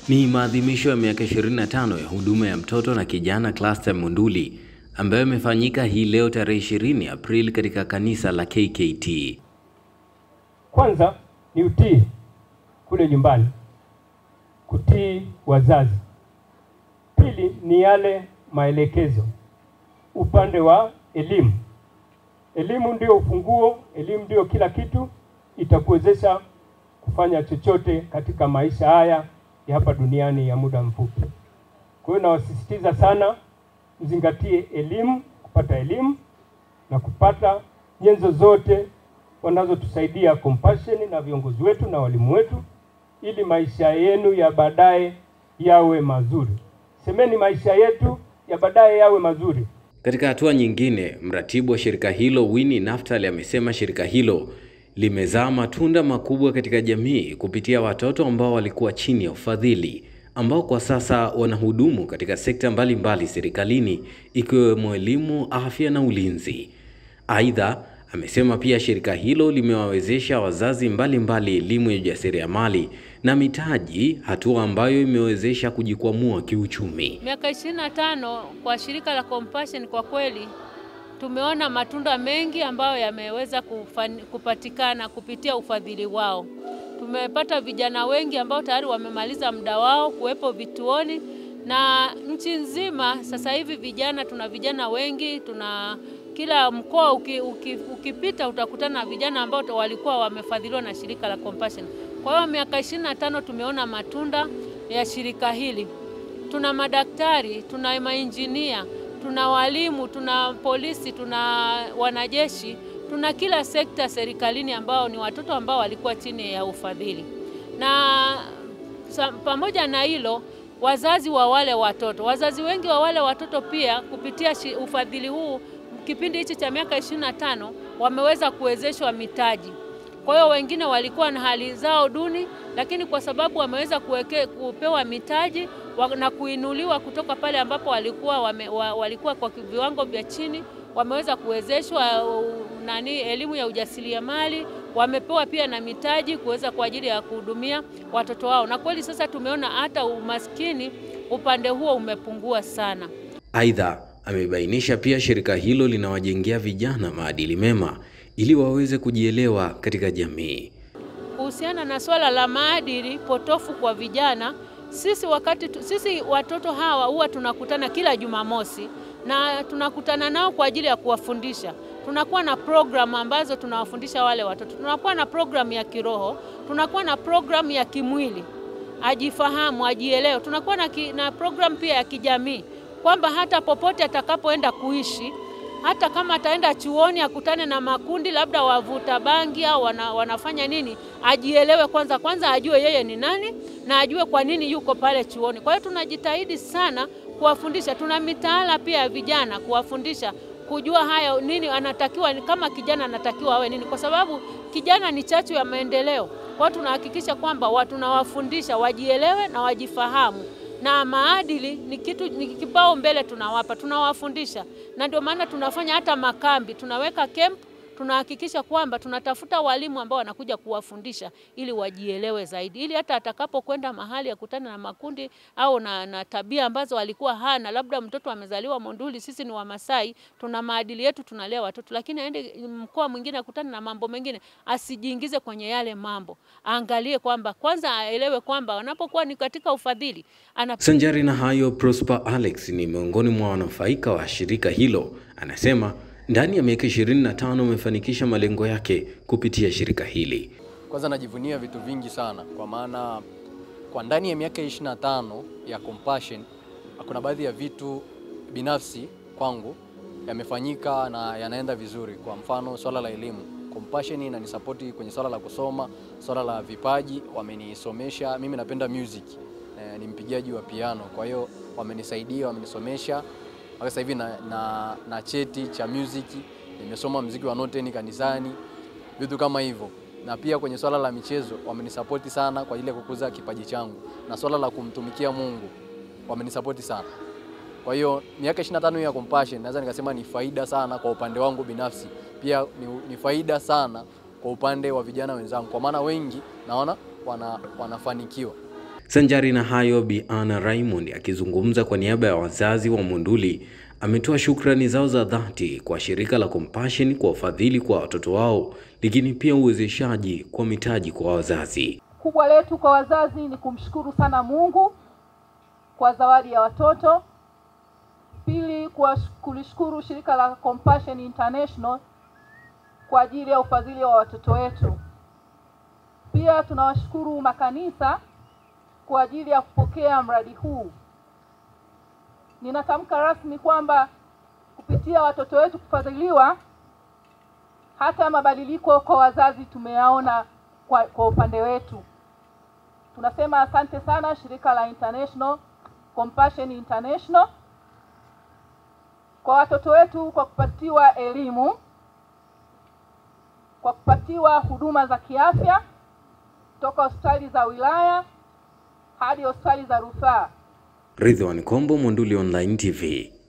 Ni maadhimisho ya miaka 25 ya huduma ya mtoto na kijana Cluster Monduli ambayo imefanyika hii leo tarehe 20 Aprili katika kanisa la KKT. Kwanza ni utii kule nyumbani, kutii wazazi. Pili ni yale maelekezo upande wa elimu. Elimu ndio ufunguo, elimu ndio kila kitu, itakuwezesha kufanya chochote katika maisha haya ya hapa duniani ya muda mfupi. Kwa hiyo nawasisitiza sana mzingatie elimu, kupata elimu na kupata nyenzo zote wanazotusaidia Compassion na viongozi wetu na walimu wetu, ili maisha yenu ya baadaye yawe mazuri. Semeni maisha yetu ya baadaye yawe mazuri. Katika hatua nyingine, mratibu wa shirika hilo Winnie Naftali amesema shirika hilo limezaa matunda makubwa katika jamii kupitia watoto ambao walikuwa chini ya ufadhili ambao kwa sasa wanahudumu katika sekta mbalimbali serikalini ikiwemo elimu, afya na ulinzi. Aidha, amesema pia shirika hilo limewawezesha wazazi mbalimbali elimu ya ujasiriamali na mitaji, hatua ambayo imewezesha kujikwamua kiuchumi. Miaka 25 kwa shirika la Compassion kwa kweli tumeona matunda mengi ambayo yameweza kufani, kupatikana kupitia ufadhili wao. Tumepata vijana wengi ambao tayari wamemaliza muda wao kuwepo vituoni na nchi nzima. Sasa hivi vijana, tuna vijana wengi, tuna kila mkoa uki, uki, ukipita utakutana na vijana ambao walikuwa wamefadhiliwa na shirika la Compassion. Kwa hiyo miaka 25 tumeona matunda ya shirika hili. Tuna madaktari, tuna mainjinia, tuna walimu, tuna polisi, tuna wanajeshi, tuna kila sekta serikalini ambao ni watoto ambao walikuwa chini ya ufadhili. Na pamoja na hilo, wazazi wa wale watoto, wazazi wengi wa wale watoto pia kupitia ufadhili huu kipindi hichi cha miaka 25 wameweza kuwezeshwa mitaji. Kwa hiyo wengine walikuwa na hali zao duni, lakini kwa sababu wameweza kuweke, kupewa mitaji na kuinuliwa kutoka pale ambapo walikuwa, wame, wa, walikuwa kwa viwango vya chini, wameweza kuwezeshwa nani elimu ya ujasiriamali, wamepewa pia na mitaji kuweza kwa ajili ya kuhudumia watoto wao, na kweli sasa tumeona hata umaskini upande huo umepungua sana. Aidha, amebainisha pia shirika hilo linawajengea vijana maadili mema ili waweze kujielewa katika jamii. Kuhusiana na swala la maadili potofu kwa vijana, sisi wakati tu, sisi watoto hawa huwa tunakutana kila Jumamosi na tunakutana nao kwa ajili ya kuwafundisha. Tunakuwa na programu ambazo tunawafundisha wale watoto. Tunakuwa na programu ya kiroho, tunakuwa na programu ya kimwili, ajifahamu, ajielewe. Tunakuwa na, ki, na programu pia ya kijamii kwamba hata popote atakapoenda kuishi hata kama ataenda chuoni akutane na makundi labda wavuta bangi au wana, wanafanya nini, ajielewe kwanza, kwanza ajue yeye ni nani na ajue kwa nini yuko pale chuoni. Kwa hiyo tunajitahidi sana kuwafundisha. Tuna mitaala pia ya vijana kuwafundisha kujua haya nini anatakiwa, kama kijana anatakiwa awe nini, kwa sababu kijana ni chachu ya maendeleo. Kwa hiyo tunahakikisha kwamba tunawafundisha wajielewe na wajifahamu na maadili ni kitu ni kipao mbele tunawapa, tunawafundisha, na ndio maana tunafanya hata makambi, tunaweka camp, tunahakikisha kwamba tunatafuta walimu ambao wanakuja kuwafundisha ili wajielewe zaidi, ili hata atakapokwenda mahali akutana na makundi au na, na tabia ambazo alikuwa hana, labda mtoto amezaliwa Monduli, sisi ni Wamasai, tuna maadili yetu, tunalea watoto, lakini aende mkoa mwingine akutane na mambo mengine, asijiingize kwenye yale mambo, aangalie kwamba kwanza aelewe kwamba wanapokuwa ni katika ufadhili ana... Sanjari na hayo, Prosper Alex ni miongoni mwa wanufaika wa shirika hilo, anasema ndani ya miaka 25 umefanikisha malengo yake kupitia shirika hili. Kwanza najivunia vitu vingi sana, kwa maana kwa ndani ya miaka 25 ya Compassion kuna baadhi ya vitu binafsi kwangu yamefanyika na yanaenda vizuri. Kwa mfano swala la elimu, Compassion inanisapoti kwenye swala la kusoma, swala la vipaji, wamenisomesha. Mimi napenda music, ni mpigaji wa piano, kwa hiyo wamenisaidia, wamenisomesha mpaka sasa hivi na, na, na cheti cha music, nimesoma mziki wa noteni kanisani, vitu kama hivyo. Na pia kwenye swala la michezo wamenisapoti sana kwa ajili ya kukuza kipaji changu, na swala la kumtumikia Mungu wamenisapoti sana. Kwa hiyo miaka 25 ya Compassion naweza nikasema ni faida sana kwa upande wangu binafsi, pia ni, ni faida sana kwa upande wa vijana wenzangu, kwa maana wengi naona wana, wanafanikiwa. Sanjari na hayo, Bi Anna Raymond akizungumza kwa niaba ya wazazi wa Monduli ametoa shukrani zao za dhati kwa shirika la Compassion kwa ufadhili kwa watoto wao, lakini pia uwezeshaji kwa mitaji kwa wazazi. Kubwa letu kwa wazazi ni kumshukuru sana Mungu kwa zawadi ya watoto. Pili, kwa kulishukuru shirika la Compassion International kwa ajili ya ufadhili wa watoto wetu. Pia tunawashukuru makanisa kwa ajili ya kupokea mradi huu. Ninatamka rasmi kwamba kupitia watoto wetu kufadhiliwa, hata mabadiliko kwa wazazi tumeyaona kwa, kwa upande wetu. Tunasema asante sana shirika la International Compassion International kwa watoto wetu kwa kupatiwa elimu, kwa kupatiwa huduma za kiafya toka hospitali za wilaya hadi hospitali za rufaa. Ridwan Kombo, Monduli Online TV.